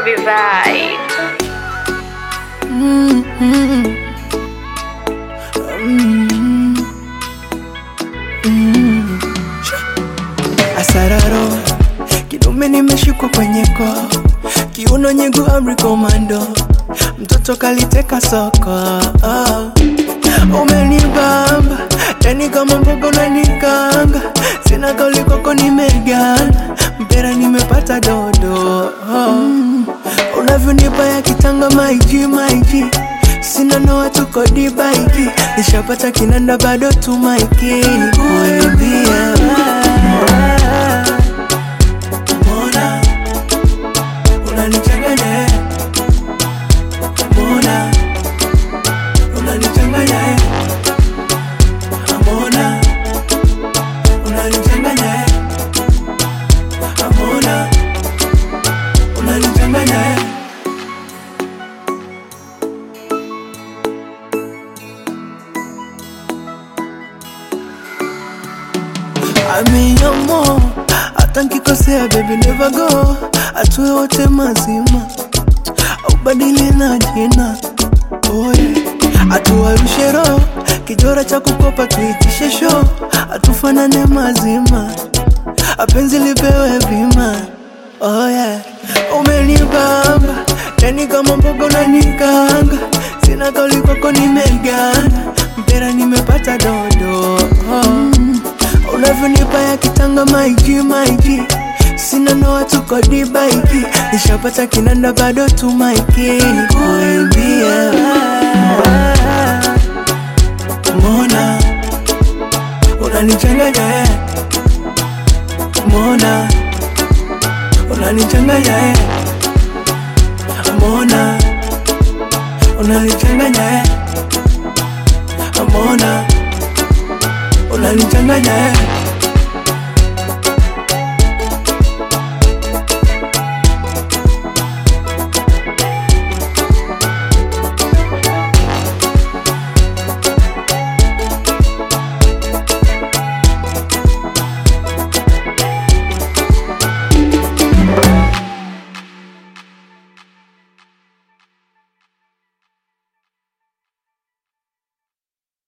Robbie Vibe. Asararo kidume nimeshikwa kwenye koo, kiuno nyigu amri komando, mtoto kaliteka soko oh. Umenibamba yani kama mbogo unanikanga, sina kauli kwako nimegana, mpera nimepata dodo oh. Unavyonipa ya kitanga maiji maiji Sina noa tuko dibaiki Nishapata kinanda bado tumaiki Kuibia Mona Unanichanganya eh. Mona Unanichanganya eh. Mona Unanichanganya eh. Mona Unanichanganya eh. Amiamo hata nkikosea baby never go, atue wote mazima, ubadili na jina oye, atuwarushe roho kijora cha kukopa tuitishe show, atufanane mazima, apenzi lipewe bima oh yeah. Umenibamba yani kama mbogo na nikanga, sina kauli kwako nimegana, mpera nimepata dodo oh. Unavyonipa ya kitanga maiji maiji Sina noa tuko dibaiki Nishapata kinanda bado tumaiki Kuimbia Mona Unanichanganya eh Mona Unanichanganya eh Mona Unanichanganya